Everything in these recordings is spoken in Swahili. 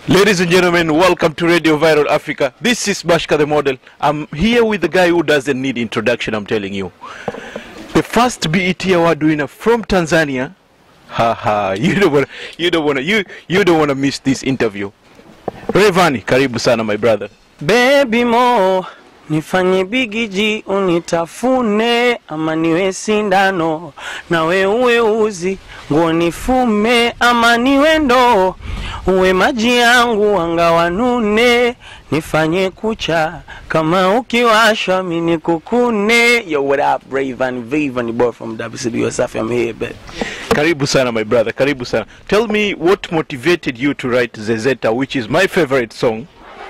Ladies and gentlemen, welcome to Radio Viral Africa. This is Bashka the model. I'm here with the guy who doesn't need introduction, I'm telling you. The first BET award winner from Tanzania. Haha, you don't wanna you don't wanna you you don't wanna miss this interview. Rayvanny, karibu sana my brother. Baby mo nifanye bigiji unitafune ama niwe sindano nawe uwe uzi nguo nifume ama niwe ndoo uwe maji yangu wangawanune nifanye kucha kama ukiwashwa mini kukune yo what up Rayvan Vavan boy from WCB Wasafi I'm here but Karibu sana my brother. Karibu sana. Tell me what motivated you to write Zezeta which is my favorite song.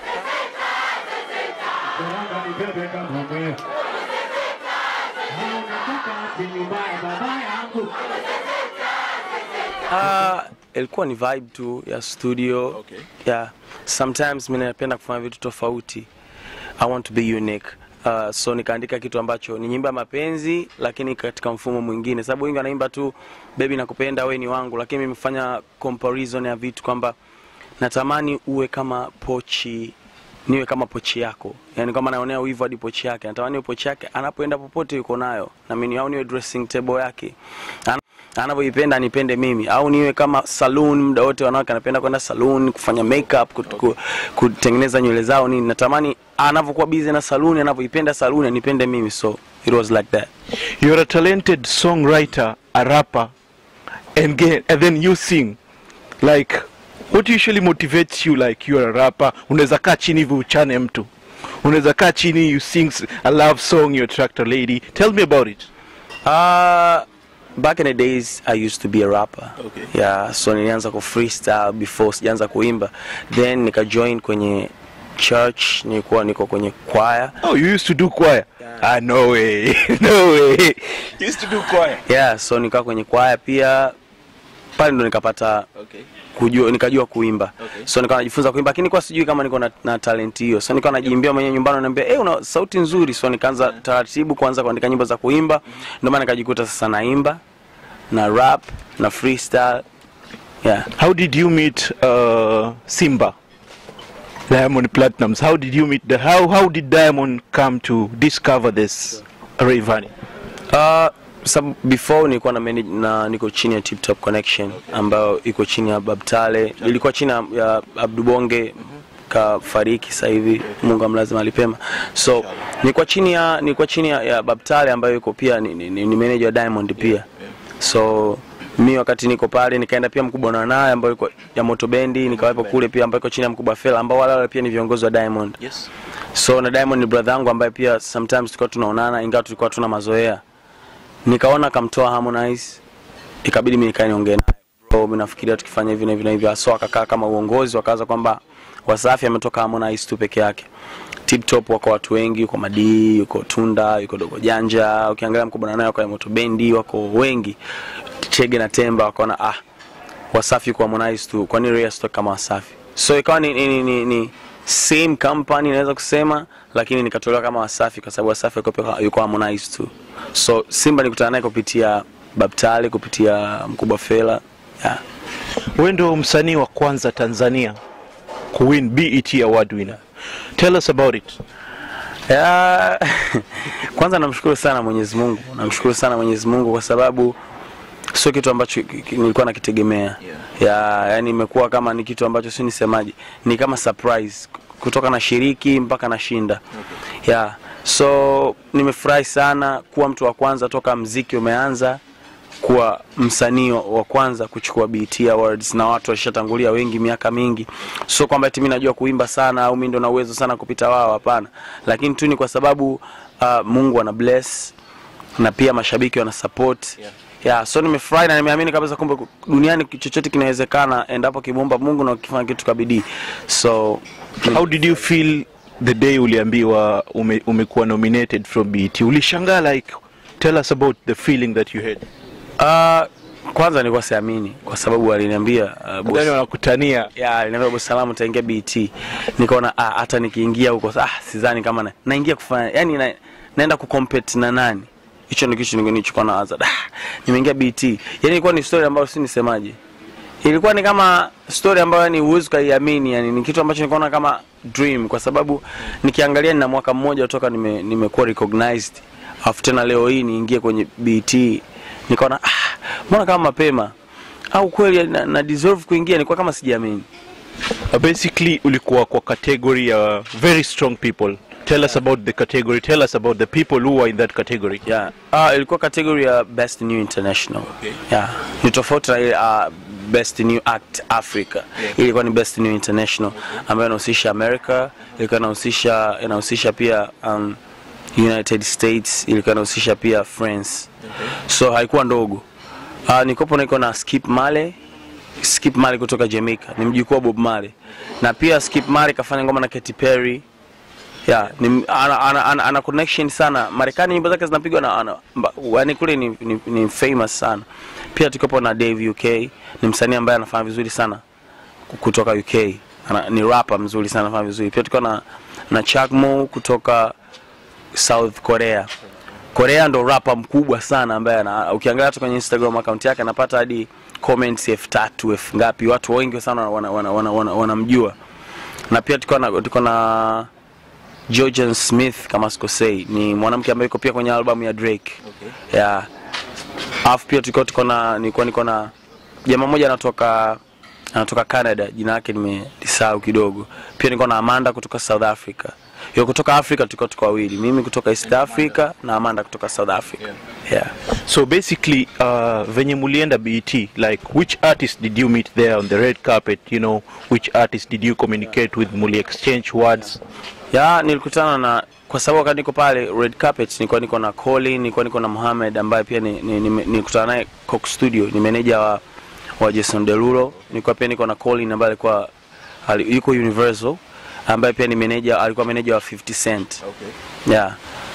Uh, ilikuwa ni vibe tu ya studio Okay. yeah. Sometimes mimi napenda kufanya vitu tofauti. I want to be unique. Uh, so nikaandika kitu ambacho ni nyimbo ya mapenzi lakini katika mfumo mwingine, sababu wengi wanaimba tu baby nakupenda we ni wangu, lakini mimi nimefanya comparison ya vitu kwamba natamani uwe kama pochi niwe kama pochi yako, yani kama naonea wivu hadi pochi yake, natamani iwe pochi yake anapoenda popote yuko nayo, na mimi au niwe dressing table yake Ana- anavyoipenda nipende mimi, au niwe kama saloon, muda wote wanawake anapenda kwenda saloon kufanya makeup, kut- ku- kutengeneza nywele zao nini. Natamani anavyokuwa busy na saloon, anavyoipenda saloon anipende mimi, so it was like that. You're a talented songwriter, a rapper, and, get, and then you sing. Like, what usually motivates you like you're a rapper? Unaweza kaa chini hivi uchane mtu. Unaweza kaa chini you sing s- a love song, you're a tractor lady. Tell me about it. Uh, back in the days I used to be a rapper. Okay. Yeah, so nilianza ku freestyle before sijaanza kuimba. Then nika join kwenye church, nilikuwa niko kwenye choir. Oh, you used to do choir? Ah, no way. no way. You used to do choir. Yeah, so nikawa kwenye choir pia pale ndo nikapata Okay. kujua nikajua kuimba Okay. so nikawa najifunza kuimba lakini kwa sijui kama niko na, na talent hiyo so nikawa najiimbia mwenyewe nyumbani naambia eh una sauti nzuri so nikaanza taratibu kuanza kuandika nyimbo za kuimba ndio maana nikajikuta sasa naimba na rap na freestyle yeah How did you meet uh, Simba? Diamond Platinums. How did you meet the how how did Diamond come to discover this Rayvanny? Uh, sab before nilikuwa na, manage, na niko chini ya Tip Top Connection ambayo iko chini ya Babtale, ilikuwa chini ya- ya Abdubonge kafariki sasa hivi, Mungu amlaze mahali pema. So nilikuwa chini ya nilikuwa chini ya, ya Babtale ambayo iko pia ni, ni, ni, ni manager wa Diamond pia. So mi wakati niko pale nikaenda pia mkubwa na naye ambayo iko ya Moto Bendi, nikawepo kule pia ambayo iko chini ya mkubwa Fela ambao wale wale pia ni viongozi wa Diamond. Yes. So na Diamond ni brother yangu ambaye pia sometimes tulikuwa tunaonana ingawa tulikuwa tuna mazoea. Nikaona akamtoa Harmonize, ikabidi mimi nikae niongee naye. Bro, mimi nafikiria tukifanya hivi na hivi na hivi. So akakaa kama uongozi wakaanza kwamba Wasafi ametoka Harmonize tu peke yake. Tip Top wako watu wengi, yuko Madi, yuko Tunda, yuko Dogo Janja, ukiangalia mkubwa naye wako ya Moto Bendi, wako wengi. Chege na Temba wakaona ah Wasafi kwa Harmonize tu, kwa nini Ray asitoke kama Wasafi? So ikawa ni, ni, ni, ni, ni same company naweza kusema, lakini nikatolewa kama Wasafi kwa sababu Wasafi yuko pia- yuko Harmonize tu. So Simba nikutana naye kupitia Babtale, kupitia mkubwa Fela. Yeah. Wewe ndio msanii wa kwanza Tanzania kuwin BET award winner. Tell us about it. Ya, kwanza namshukuru sana Mwenyezi Mungu, namshukuru sana Mwenyezi Mungu kwa sababu sio kitu ambacho ki- ki- nilikuwa nakitegemea. Ya, yani imekuwa kama ni kitu ambacho si nisemaje, ni kama surprise kutoka na shiriki mpaka nashinda. Ya, so nimefurahi sana kuwa mtu wa kwanza toka mziki umeanza kuwa msanii wa kwanza kuchukua BET Awards na watu walishatangulia wengi miaka mingi. Sio kwamba eti mimi najua kuimba sana au mimi ndo na uwezo sana kupita wao, hapana, lakini tu ni kwa sababu uh, Mungu ana bless na pia mashabiki wana support yeah. Yeah, so nimefurahi na nimeamini kabisa kumbe duniani chochote kinawezekana endapo kimwomba Mungu na ukifanya kitu kwa bidii. So How did you feel the day uliambiwa ume, umekuwa nominated from BET? Ulishangaa like tell us about the feeling that you had. uh, kwanza nilikuwa siamini kwa sababu aliniambia uh, boss Ndani wanakutania. ya aliniambia bosi salamu utaingia BT. Nikaona ah, hata nikiingia huko ah, sidhani kama na, naingia kufanya yani na, naenda kucompete na nani. Hicho ndio kitu nilichokuwa nawaza. Ah, nimeingia BT. Yani ilikuwa ni story ambayo si nisemaje. ilikuwa ni kama story ambayo ni huwezi ukaiamini yani ni kitu ambacho nikaona kama dream kwa sababu nikiangalia nina mwaka mmoja toka nime, nimekuwa recognized afu tena leo hii niingie kwenye BT nikaona ah, mbona kama mapema au kweli na, na deserve kuingia nilikuwa kama sijiamini Uh, basically ulikuwa kwa category ya very strong people tell us about the category tell us about the people who are in that category yeah. uh, ilikuwa category ya best new international Okay. yeah. ni tofauti na ile uh, best new act africa Yeah. ilikuwa ni best new international ambayo inahusisha america ilikuwa inahusisha inahusisha pia um, united states ilikuwa inahusisha pia france so haikuwa ndogo uh, nikopo niko na skip male skip male kutoka jamaica ni mjukuu wa bob male na pia skip male kafanya ngoma na Katy Perry yeah, ni, ana, ana, ana, ana connection sana Marekani, nyimbo zake zinapigwa na ana, mba- yani kule ni, ni, ni famous sana. Pia tukopo na Dave UK, ni msanii ambaye anafanya vizuri sana kutoka UK. Ana, ni rapper mzuri sana anafanya vizuri. Pia tuko na na Chuck Mo kutoka South Korea. Korea ndo rapper mkubwa sana ambaye ana, ukiangalia tu kwenye Instagram account yake anapata hadi comments elfu tatu elfu ngapi, watu wengi sana wanamjua wana, wana, wana, wanamjua. na pia tuko na tuko na Georgian Smith kama sikosei, ni mwanamke ambaye yuko pia kwenye albamu ya Drake. Okay. Yeah. Alafu pia tuko tuko na nilikuwa niko na jamaa mmoja anatoka anatoka Canada, jina lake nimelisahau kidogo. Pia niko na Amanda kutoka South Africa. Yo kutoka Africa tuko tuko wawili, mimi kutoka East Africa na Amanda kutoka South Africa. Yeah. So basically, uh, venye mulienda BET, like which artist did you meet there on the red carpet? You know, which artist did you communicate with? Muli exchange words? ya nilikutana na kwa sababu wakati niko pale red carpet nilikuwa niko na Colin, nilikuwa niko na Mohamed ambaye pia ni- ni- ni- nilikutana naye Coke Studio, ni meneja wa, wa Jason Derulo. Nilikuwa pia niko na Colin ambaye alikuwa ali- yuko Universal ambaye pia ni meneja, alikuwa meneja wa 50 Cent. Yeah.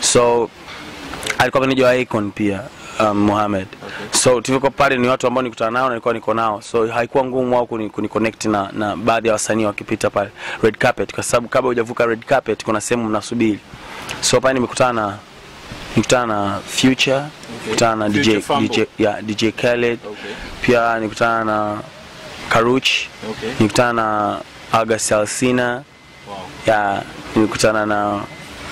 So alikuwa meneja wa Akon pia um, Mohamed. So tulivyokuwa pale ni watu ambao nikutana nao na nilikuwa niko nao. So haikuwa ngumu wao kuni, kuni connect na, na baadhi ya wasanii wakipita pale red carpet kwa sababu kabla hujavuka red carpet kuna sehemu mnasubiri. So pale nimekutana na nikutana na Future, nikutana na DJ Future Fumble. DJ yeah, DJ Khaled. Okay. Pia nikutana na Karuch, Okay. nikutana na August Alsina. Wow. Yeah, nilikutana na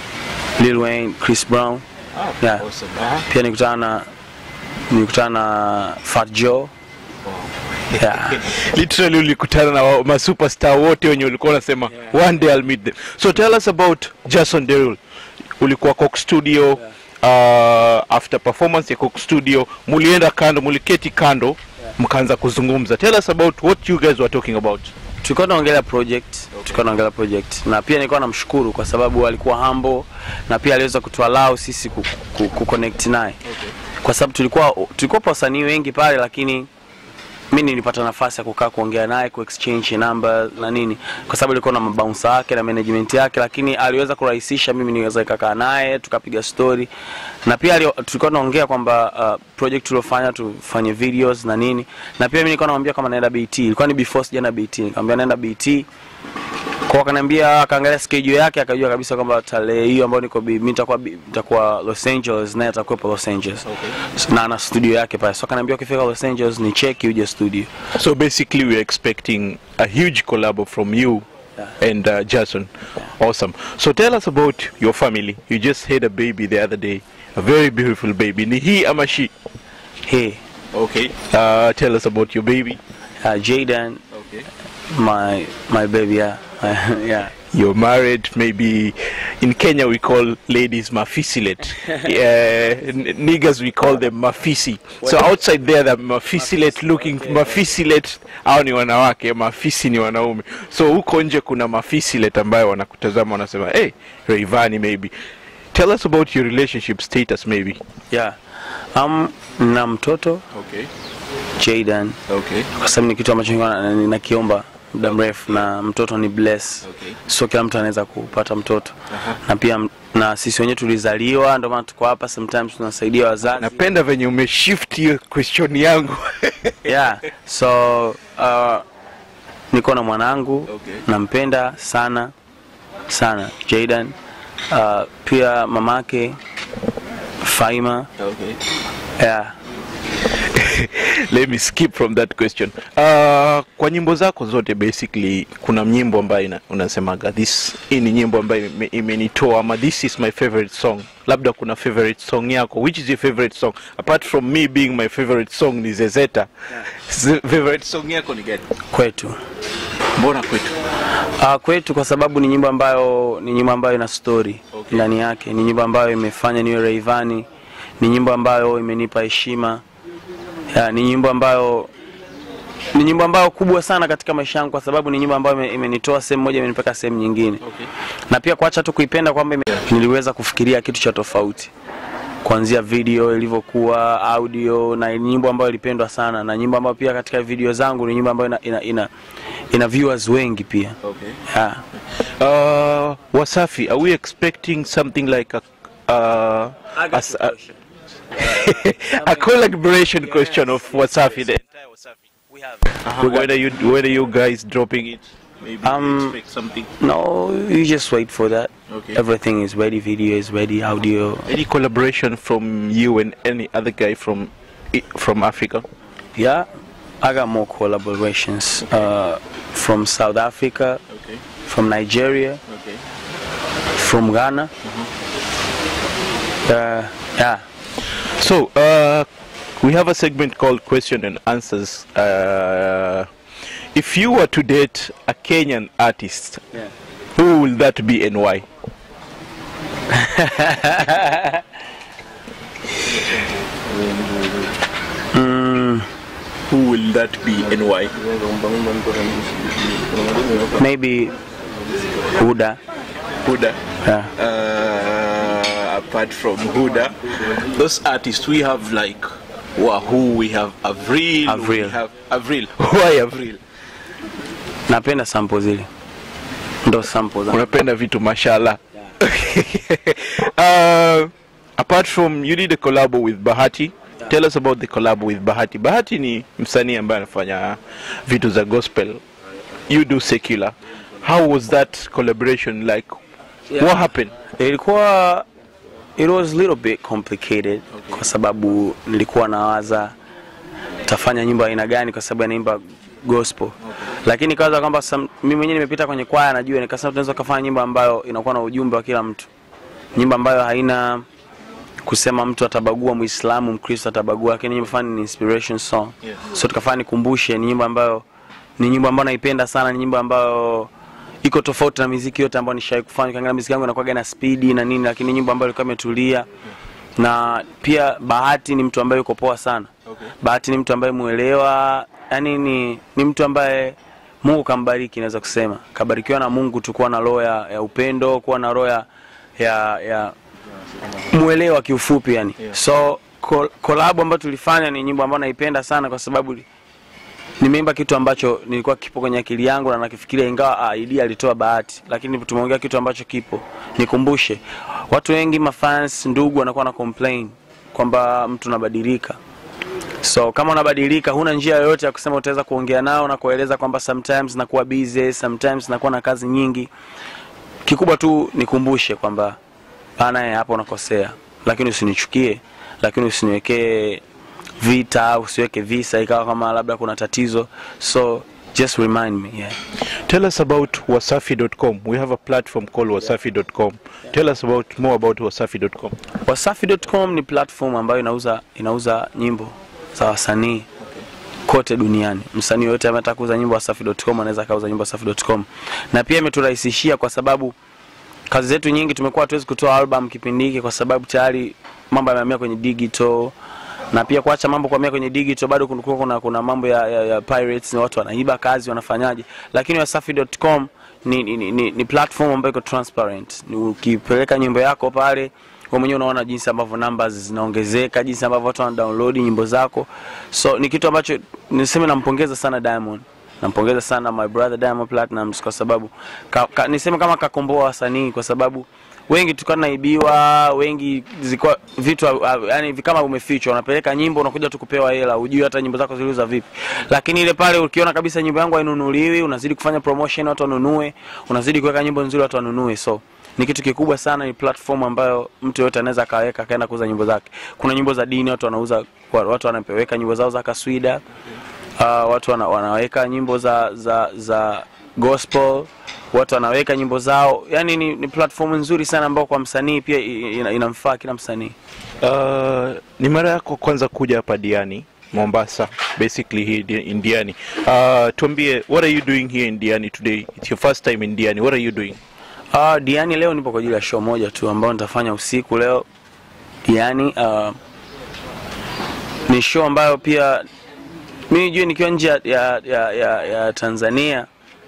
Lil Wayne, Chris Brown. Yeah. Awesome. Uh-huh. Pia nikutana na nilikutana na Fat Joe. Yeah. literally ulikutana na wa- masuperstar wote wenye ulikuwa unasema one day I'll meet them so tell us about Jason Derulo ulikuwa Coke Studio uh, after performance ya Coke Studio mulienda kando muliketi kando mkaanza kuzungumza tell us about what you guys were talking about tulikuwa tunaongelea project tulikuwa tunaongelea project na pia nilikuwa namshukuru kwa sababu alikuwa humble na pia aliweza kutualau sisi ku, ku, ku connect naye kwa sababu tulikuwa tulikuwa wasanii wengi pale lakini mi nilipata nafasi ya kukaa kuongea naye ku exchange number na nini kwa sababu ilikuwa na mabouncer yake na management yake lakini aliweza kurahisisha mimi niweza kukaa naye tukapiga story na pia alio- tulikuwa tunaongea kwamba uh, project tuliofanya tufanye videos na nini na pia mimi nilikuwa namwambia kama naenda BT ilikuwa ni before sijaenda BT nikamwambia naenda BT kwa akaniambia akaangalia schedule yake akajua kabisa kwamba tarehe hiyo ambayo niko bi- mimi nitakuwa bi- nitakuwa Los Angeles naye atakuwepo Los Angeles na ana studio yake pale so akaniambia ukifika Los Angeles ni cheki uje studio so basically we are expecting a huge collab from you and uh, Jason awesome so tell us about your family you just had a baby the other day a very beautiful baby ni he ama she hey okay uh, tell us about your baby uh, Jaden okay my my baby yeah yeah you're married maybe in kenya we call ladies mafisilet uh, n- niggas we call them mafisi so outside there the mafisilet looking mafisilet au ni wanawake mafisi ni wanaume so huko nje kuna mafisilet ambayo wanakutazama wanasema hey Rayvanny maybe tell us about your relationship status maybe yeah um na mtoto okay Jaden okay kwa sababu ni kitu ambacho nilikuwa na- nakiomba muda mrefu na mtoto ni bless Okay. sio kila mtu anaweza kupata mtoto na pia m- na sisi wenyewe tulizaliwa ndio maana tuko hapa sometimes tunasaidia wazazi napenda venye umeshift hiyo question yangu yeah so uh, niko na mwanangu Okay. nampenda sana sana Jaden uh, pia mamake Faima okay yeah let me skip from that question uh, kwa nyimbo zako zote basically kuna nyimbo ambayo ina- unasemaga this hii ni nyimbo ambayo ime- imenitoa ama this is my favorite song labda kuna favorite song yako which is your favorite song apart from me being my favorite song ni zezeta Z- favorite song yako ni gani kwetu mbona kwetu Uh, kwetu kwa sababu ni nyimbo ambayo ni nyimbo ambayo ina story Okay. ndani yake, ni nyimbo ambayo imefanya niwe Rayvanny, ni nyimbo ambayo imenipa heshima ya, ni nyimbo ambayo ni nyimbo ambayo kubwa sana katika maisha yangu, kwa sababu ni nyimbo ambayo ime- imenitoa sehemu moja imenipeleka sehemu nyingine, okay. na pia kuacha tu kuipenda kwamba ime- niliweza kufikiria kitu cha tofauti kuanzia video ilivyokuwa audio, na ni nyimbo ambayo ilipendwa sana, na nyimbo ambayo pia katika video zangu ni nyimbo ambayo ina, ina, ina, ina viewers wengi pia Okay. yeah. Uh, Wasafi, are we expecting something like a uh, a, s- a, a collaboration question of Wasafi then? Uh, when are you when are you guys dropping it? Maybe Um, we expect something. No, you just wait for that. Okay. Everything is ready. Video is ready. Audio. Any collaboration from you and any other guy from i- from Africa? Yeah, I got more collaborations uh, from South Africa, Okay. from Nigeria, Okay. from Ghana. Uh, yeah. So uh, we have a segment called question and answers. Uh, if you were to date a Kenyan artist, Yeah. who will that be and why? Who will that be and why? Maybe Huda. Huda. Yeah. Uh, apart from Huda, those artists we have like Wahoo, we have Avril, we Avril. have Avril. Why Avril? Napenda sample zile. Ndo sample zangu. unapenda vitu mashallah uh, apart from you did a collab with bahati tell us about the collab with bahati bahati ni msanii ambaye anafanya vitu za gospel you do secular how was that collaboration like Yeah. what happened ilikuwa it was a little bit complicated kwa sababu nilikuwa nawaza tafanya nyimbo aina gani kwa sababu anaimba gospel lakini kawaza kwamba sam- mimi mwenyewe nimepita kwenye kwaya najua nikasema tunaweza kufanya nyimbo ambayo inakuwa na ujumbe wa kila mtu nyimbo ambayo haina kusema mtu atabagua muislamu mkristo atabagua lakini nyimbo fani ni inspiration song Yeah. so tukafanya nikumbushe ni nyimbo ambayo ni nyimbo ambayo naipenda sana ni nyimbo ambayo iko tofauti na miziki yote ambayo nishawai kufanya ukiangalia miziki yangu inakuwaga na spidi na nini lakini nyimbo ambayo ilikuwa imetulia na pia bahati ni mtu ambaye yuko poa sana Okay. bahati ni mtu ambaye mwelewa yani ni, ni mtu ambaye mungu kambariki naweza kusema kabarikiwa na mungu tu kuwa na roho ya, ya upendo kuwa na roho ya, ya, ya mwelewa kiufupi yani Yeah. so kol- kolabo ambayo tulifanya ni nyimbo ambayo naipenda sana kwa sababu nimeimba kitu ambacho nilikuwa kipo kwenye akili yangu na nakifikiria ingawa ah, idea alitoa bahati lakini tumeongea kitu ambacho kipo nikumbushe watu wengi mafans ndugu wanakuwa na complain kwamba mtu unabadilika so kama unabadilika huna njia yoyote ya kusema utaweza kuongea nao na kueleza kwamba sometimes nakuwa busy sometimes nakuwa na kazi nyingi kikubwa tu nikumbushe kwamba bana eh, hapa unakosea lakini usinichukie lakini usiniwekee vita usiweke visa ikawa kama labda kuna tatizo so just remind me yeah. tell us about wasafi.com we have a platform called wasafi.com tell us about more about wasafi.com wasafi.com ni platform ambayo inauza inauza nyimbo za wasanii kote duniani msanii yoyote ambaye anataka kuuza nyimbo wasafi.com anaweza akauza nyimbo wasafi.com na pia imeturahisishia kwa sababu kazi zetu nyingi tumekuwa hatuwezi kutoa album kipindi hiki kwa sababu tayari mambo yamehamia kwenye digital na pia kuacha mambo kuhamia kwenye digital bado kulikuwa kuna, kuna mambo ya, ya, ya pirates na watu wanaiba kazi wanafanyaje lakini wasafi.com ni, ni, ni, ni, ni platform ambayo iko transparent ni ukipeleka nyimbo yako pale wewe mwenyewe unaona jinsi ambavyo numbers zinaongezeka jinsi ambavyo watu wana download nyimbo zako so ni kitu ambacho niseme nampongeza sana Diamond nampongeza sana my brother Diamond Platnumz kwa sababu ka, ka, niseme kama kakomboa wasanii kwa sababu wengi tulikuwa tunaibiwa wengi zilikuwa vitu uh, yani kama umefichwa unapeleka nyimbo unakuja tu kupewa hela hujui hata nyimbo zako ziliuza vipi lakini ile pale ukiona kabisa nyimbo yangu hainunuliwi unazidi kufanya promotion watu wanunue unazidi kuweka nyimbo nzuri watu wanunue so ni kitu kikubwa sana, ni platform ambayo mtu yote anaweza akaweka akaenda kuuza nyimbo zake. Kuna nyimbo za dini watu wanauza, watu wanapeweka nyimbo zao za kaswida uh, watu wana, wanaweka nyimbo za za za gospel watu wanaweka nyimbo zao yani ni, ni platform nzuri sana ambayo kwa msanii pia ina, inamfaa kila msanii Uh, ni mara yako kwanza kuja hapa Diani Mombasa, basically here di- in Diani. Uh, tuambie, what are you doing here in Diani today? It's your first time in Diani. What are you doing? uh, Diani leo nipo kwa ajili ya show moja tu ambayo nitafanya usiku leo Diani uh, ni show ambayo pia mi nijue nikiwa nje ya, ya, ya, ya, ya Tanzania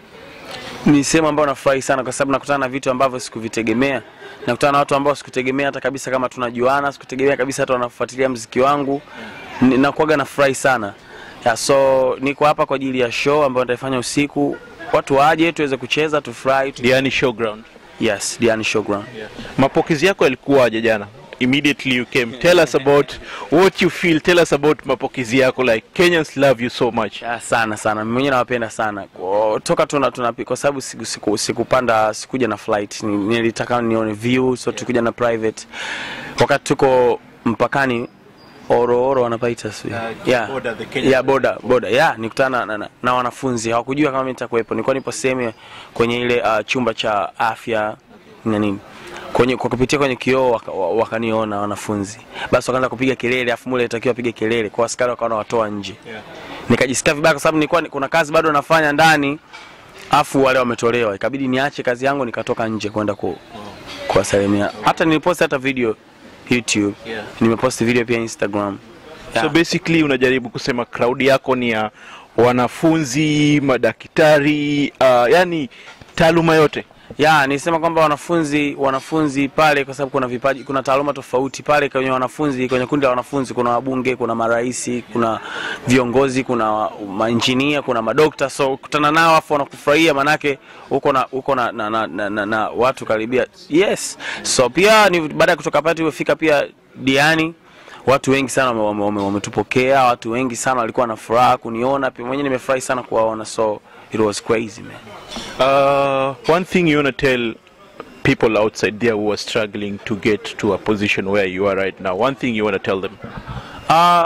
ni sehemu ambayo nafurahi sana kwa sababu nakutana na vitu ambavyo sikuvitegemea nakutana na watu ambao sikutegemea hata kabisa kama tunajuana sikutegemea kabisa hata wanafuatilia mziki wangu Ni- nakuwaga nafurahi sana yeah, so niko hapa kwa ajili ya show ambayo nitaifanya usiku watu waje tuweze kucheza tufurahi tu... Diani Showground. yes Diani Showground Mapokezi yako yalikuwaje jana? Immediately you came. Tell us about what you feel. Tell us about mapokezi yako like Kenyans love you so much. Ya, sana sana mimi mwenyewe nawapenda sana Kwa- toka tuna, tuna kwa sababu siku, siku, sikupanda sikuja na flight Ni- nilitaka nione view so tulikuja na private wakati tuko mpakani orooro wanapaita sijui. yeah. border, the Kenya yeah, boda boda yeah, nikutana na, na, na wanafunzi hawakujua kama mimi nitakuwepo nilikuwa nipo sehemu kwenye ile uh, chumba cha afya na nini kwenye kwa kupitia kwenye kioo waka- wa- wakaniona wanafunzi basi wakaanza kupiga kelele afu mule itakiwa apige kelele kwa askari wakaona watoa nje Yeah. nikajisikia vibaya kwa sababu nilikuwa ni- kuna kazi bado nafanya ndani afu wale wametolewa ikabidi niache kazi yangu nikatoka nje kwenda ku, kuwasalimia hata niliposti hata video youtube Yeah. nimeposti video pia instagram So basically unajaribu kusema crowd yako ni ya wanafunzi, madaktari, uh, yani taaluma yote. ya nisema kwamba wanafunzi wanafunzi pale kwa sababu kuna vipaji kuna taaluma tofauti pale kwenye wanafunzi kwenye kundi la wanafunzi kuna wabunge kuna maraisi kuna viongozi kuna mainjinia kuna madokta so kutana nao afu wanakufurahia manake uko na uko na, na, na, na, na, na watu karibia yes so pia ni baada ya kutoka pale tumefika pia diani watu wengi sana wametupokea wame, wame wametupokea, watu wengi sana walikuwa na furaha kuniona pia mwenyewe nimefurahi sana kuwaona so it was crazy man Uh, one thing you want to tell people outside there who are struggling to get to a position where you are right now. One thing you want to tell them. Uh,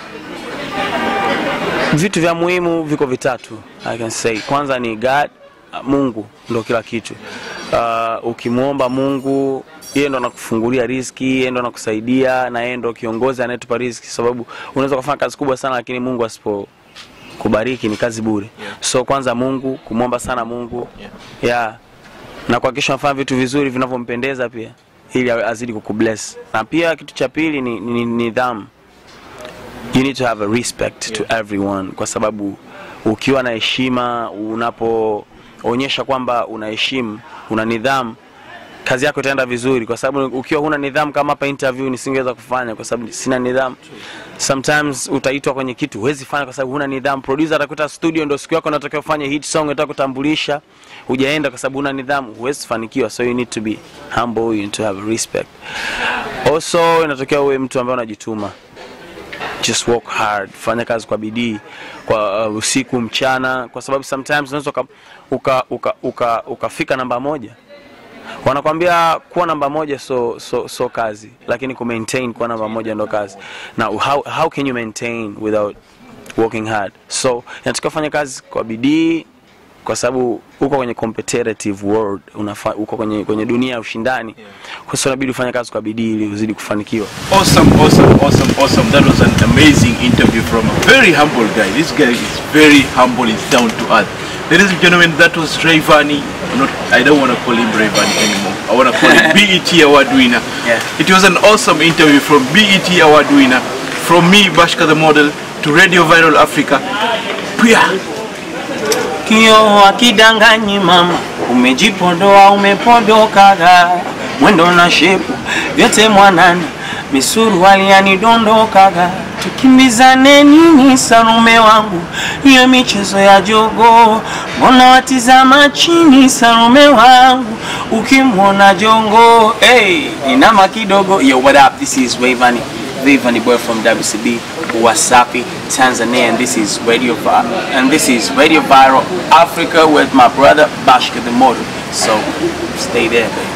vitu vya muhimu viko vitatu I can say. Kwanza ni God, uh, Mungu ndo kila kitu. Uh, ukimwomba Mungu yeye ndo anakufungulia riziki, yeye ndo anakusaidia na yeye ndo kiongozi anayetupa riziki, sababu unaweza kufanya kazi kubwa sana lakini Mungu asipo kubariki ni kazi bure. So kwanza Mungu, kumwomba sana Mungu yeah. na kuhakikisha unafanya vitu vizuri vinavyompendeza pia ili azidi kukubless. Na pia kitu cha pili ni ni- ni nidhamu you need to have a respect to everyone kwa sababu ukiwa na heshima unapoonyesha kwamba unaheshimu una nidhamu kazi yako itaenda vizuri kwa sababu ukiwa huna nidhamu kama hapa interview nisingeweza kufanya kwa sababu sina nidhamu sometimes utaitwa kwenye kitu huwezi fanya kwa sababu huna nidhamu producer atakuta studio ndio siku yako unatakiwa ufanye hit song unataka kutambulisha hujaenda kwa sababu huna nidhamu huwezi fanikiwa so you need to be humble you need to have respect also inatakiwa uwe mtu ambaye unajituma just work hard fanya kazi kwa bidii kwa uh, usiku mchana kwa sababu sometimes unaweza uka, uka, uka, uka, ukafika namba moja wanakwambia kuwa namba moja so, so, so kazi lakini ku maintain kuwa namba moja ndo kazi na how, how can you maintain without working hard so inatakiwa fanya kazi kwa bidii kwa sababu uko kwenye competitive world unafa, uko kwenye, kwenye dunia ya ushindani kwa hiyo inabidi ufanye kazi kwa bidii ili uzidi kufanikiwa Awesome, awesome, awesome, awesome. That was an amazing interview from a very humble guy. This guy is very humble, he's down to earth. Ladies and gentlemen, that was Rayvani. Not, I don't want to call him Rayvani anymore. I want to call him BET award winner. Yeah. It was an awesome interview from BET award winner, from me, Bashka the model, to Radio Viral Africa. Pia. Kio akidanganyi mama, umejipodoa umepodokaga, mwendo na shepu vyote mwanana, misuruali yanidondokaga, tukimbizane nini sarume wangu, hiyo michezo ya jogo, mbona watizama chini sarume wangu, ukimwona jongo hey, inama kidogo. Yo, what up? This is Wavani, Wavani boy from WCB, Wasapi, Tanzania, and this is Radio Vi- and this is Radio Viral Africa with my brother Bashka the Model. So stay there, baby.